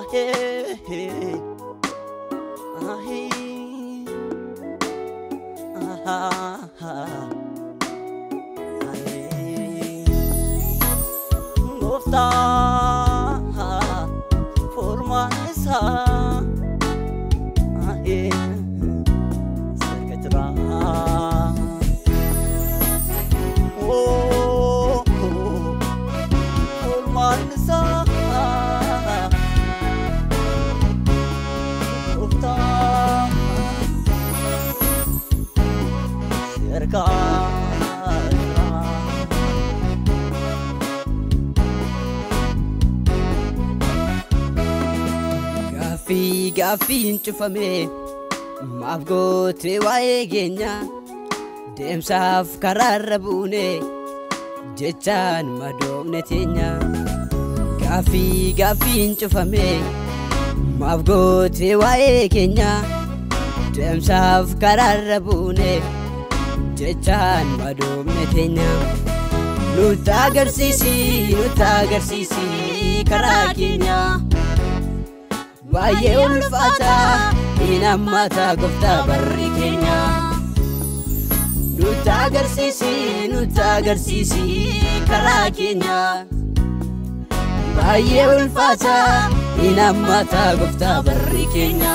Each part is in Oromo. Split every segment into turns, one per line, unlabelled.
Gooftaa furmaan isaa sarka jiraa. Furmaan isaa gooftaa sarka jiraa.
Gaaffii gaaffiin cufame maaf gootee waa'ee keenya deemsaaf karaarra buune jechaan madoomne teenya. Gaaffii gaaffiin cufame maaf gootee waa'ee keenya deemsaaf karaarra buune jechaan madoomne teenya. Nutti agarsiisi nutti agarsiisi karaa keenya. baay'ee ulfaata hin hammata gooftaa barri keenya nutti agarsiisi nutti agarsiisi karaa keenya baay'ee ulfaata hin hammata gooftaa barri keenya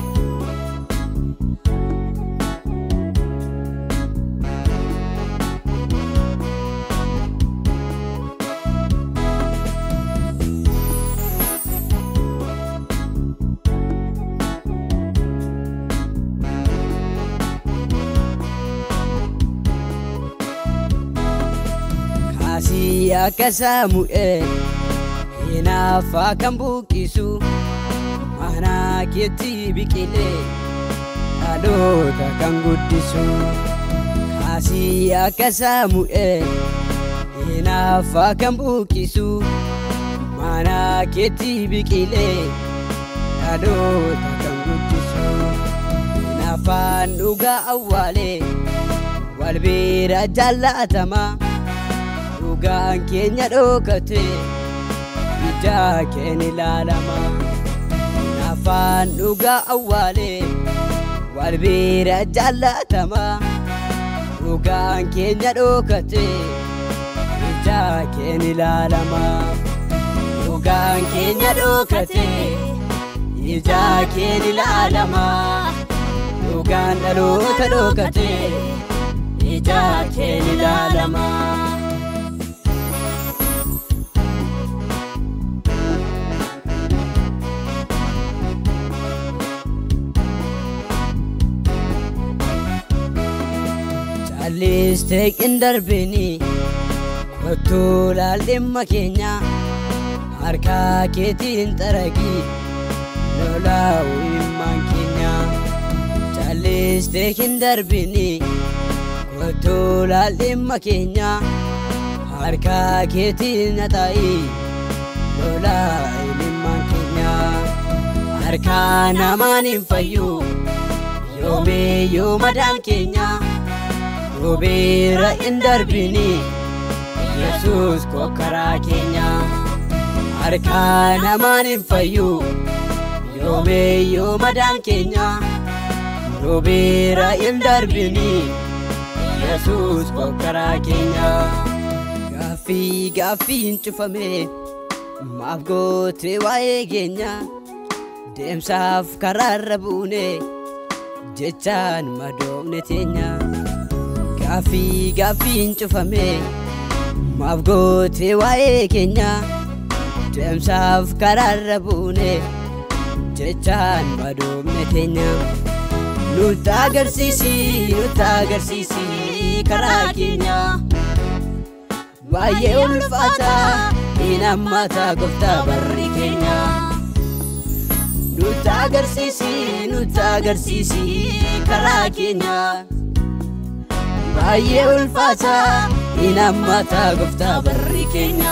kaasii akka saamu'eel hinaaffaa kan buqqisu mana keetti biqilee dhaloota kan guddisu kaasii akka saamu'eel hinaaffaa kan buqqisu mana keetti biqilee dhaloota kan guddisu hinaaffaan dhugaa awwaalee wal bira jaallatamaa dhugaan keenya dhokate ija keenya ilaalama afaan dhugaa awwaale wal bira jaallatama dhugaan keenya dhokate ija keenya ilaalama dhugaan keenya dhokate ija keenya ilaalama dhugaan dhaloota dhokate ija keenya ilaalama. Calliistee qindarbini kottuu laal dhimma keenya harkaa keetiin xaragi lolaa'u himmaan keenya. Calliistee qindarbini kottuu laal dhimma keenya harkaa keetiin naxaa'i lolaa'u himmaan keenya. Harkaa namaan hin fayyu yoomiyyuu madaan keenya. Rubeera hin darbini Yesuus kokkaraa keenya harkaa namaan hin fayyu yoomiyyuu madaan keenya Rubeera hin darbini Yesuus kokkaraa keenya Gaaffii gaaffii hin cufame maaf gootee waa'ee keenya deemsaaf karaarra buune jechaan madoomne teenya. Gaaffii gaaffii hin cufame maaf gootee waa'ee keenya deemsaaf karaarra buune jechaan madoomne teenya. Nutti agarsiisi nutti agarsiisi karaa keenya baay'ee ulfaata hin hammata gooftaa barri keenya. Nutti agarsiisi nutti agarsiisi karaa keenya. baay'ee ulfaata hin hammata gooftaa barri keenya.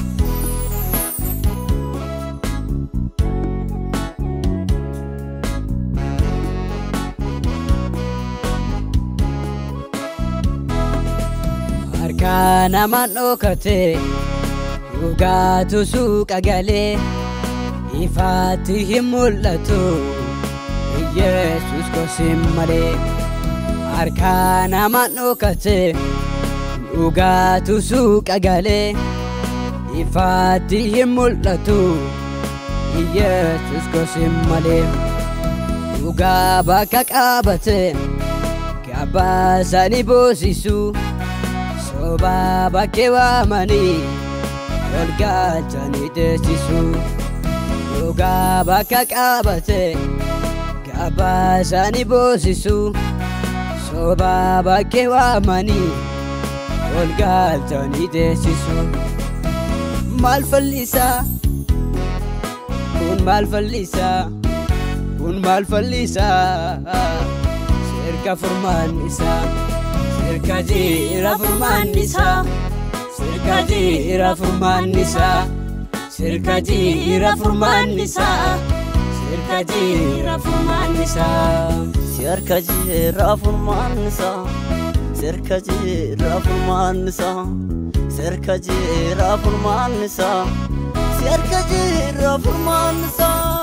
Harkaa namaan dhokate dhugaatu suuqa galee ifaatti hin mul'atu Yesus gosin malee harkaa nama dhokate dhugaatu suuqa galee ifaatti hin mul'atu Yesus gosin malee dhugaa bakka qabate gabaasanii boosisu sobaa bakkee waamanii ol galchanii teessisu dhugaa bakka qabate gabaasanii boosisu sobaa bakkee waamanii ol galchanii teessisu maal fallisaa kun maal fallisaa kun maal fallisaa sirka furmaan isaa sirka jira furmaan isaa sirka jira furmaan isaa sirka jira furmaan isaa sirka jira furmaan isaa
Sirka jira furmaan isaa Sirka jira furmaan isaa Sirka jira furmaan isaa Sirka jira furmaan isaa